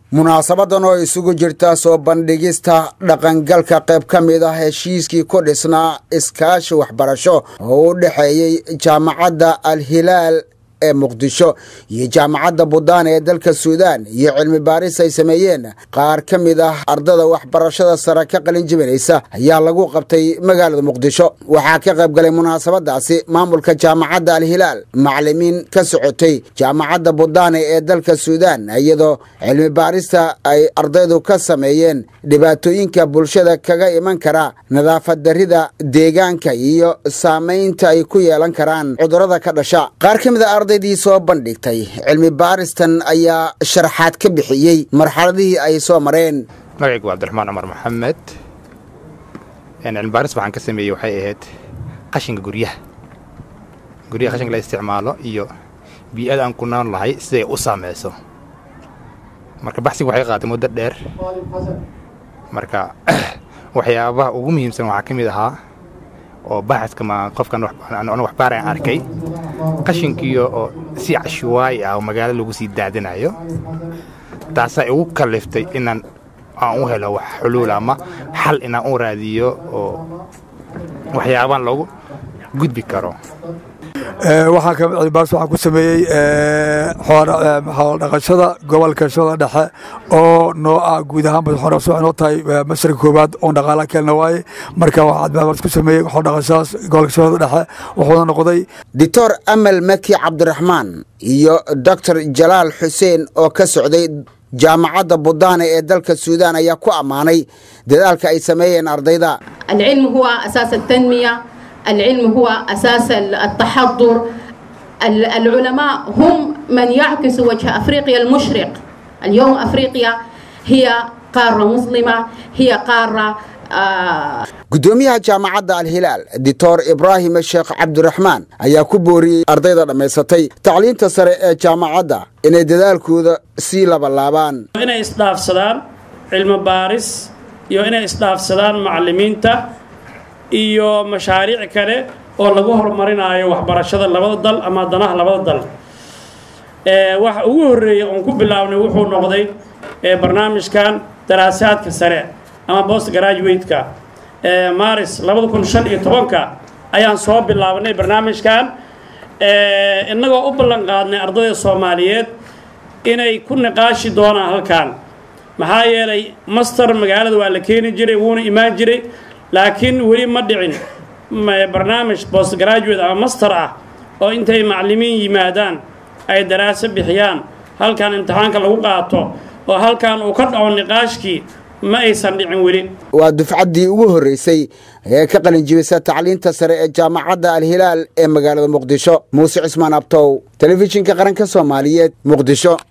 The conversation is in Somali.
munaasabadan oo isugu jirta soo bandhigista dhaqangalka qayb ka mid ah heshiiskii ku dhisnaa iskaashi waxbarasho oo u dhexeeyey jaamacadda al hilaal ee muqdisho iyo jaamacadda buddaan ee dalka suudaan iyo cilmi baaris ay sameeyeen qaar ka mid ah ardada waxbarashada sare ka qalin jibinaysa ayaa lagu qabtay magaalada muqdisho waxaa ka qayb galay munaasabadaasi maamulka jaamacadda al hilaal macalimiin ka socotay jaamacadda buddaane ee dalka suudaan iyadoo cilmi baarista ay ardaydu ka sameeyeen dhibaatooyinka bulshada kaga iman kara nadaafad darrida deegaanka iyo saamaynta ay ku yeelan karaan cudurrada ka dhasha qaar ka mid a ardaydii soo bandhigtay cilmi baaristan ayaa sharaxaad ka bixiyey marxaladihii ay soo mareen magacaygu waa cabdiraxmaan cumar maxamed cilmi baaris waxaan ka sameeyey waxay ahayd qashinka guryaha guryaha qashinka la isticmaalo iyo bii-ada aan ku nool lahay siday u saameyso marka baxsiga waxay qaatay muddo dheer marka waxyaabaha ugu muhiimsan waxaa ka mid ahaa oo baaxiska ma qofkan waxbaar aan arkay qashinkiiyo oo si cashuwaay ah oo magaalo lagu sii daadinayo taasaa igu kalliftay inaan aan u helo wax xuluul ama xal inaan u raadiyo oo waxyaabaan loogu gudbi karo waxaa ka mid cilmibaaris waxaan ku sameeyey xoolodhaqashada gobolka shooda dhexe oo noo ah guud ahaanba waxay noo tahay masarka koowaad oon dhaqaala kelna waaye marka waxaa cilmibaaris ku sameeyey xoolodhaqashadaas gobolka shooda dhexe wuxuuna noqday doctor amal maki cabdiraxmaan iyo doctor jalaal xuseen oo ka socday jaamacadda buddaane ee dalka suudaan ayaa ku ammaanay dadaalka ay sameeyeen ardayda العلم هو أساس التنمية العلم هو أساس التحضر العلماء هم من يعكس وجه أفريقيا المشرق اليوم أفريقيا هي قارة مسلمة هي قارة gudoomiyaha jaamacadda al hilaal doctor ibraahim sheekh cabdiraxmaan ayaa ku booriyey ardayda dhammaysatay tacliinta sare ee jaamacadda inay dadaalkooda sii labalaabaan inay isdhaafsadaan cilmi baaris iyo inay isdhaafsadaan macalimiinta iyo mashaariic kale oo lagu horumarinayo waxbarashada labada dal ama danaha labada dal waxa ugu horreeyey oon ku bilaabnay wuxuu noqday barnaamijkan daraasaadka sare ama bost graduate-ka maris labada kun shan iyo tobanka ayaan soo bilaabnay barnaamijkan innagoo u ballan qaadnay ardayda soomaaliyeed inay ku niqaashi doonaan halkan maxaa yeelay master magaalada waa la keeni jiray wuuna imaan jiray laakiin weli ma dhicin barnaamij bost graduate ama master ah oo intay macalimiin yimaadaan ay daraaso bixiyaan halkan imtixaanka lagu qaato oo halkan uu ka dhaco niqaashkii ma aysan dhicin weli waa dufcaddii ugu horreysay ee ka qalinjibisa tacliinta sare ee jaamacadda al hilaal ee magaalada muqdisho muuse cismaan abtow telefishinka qaranka soomaaliyeed muqdisho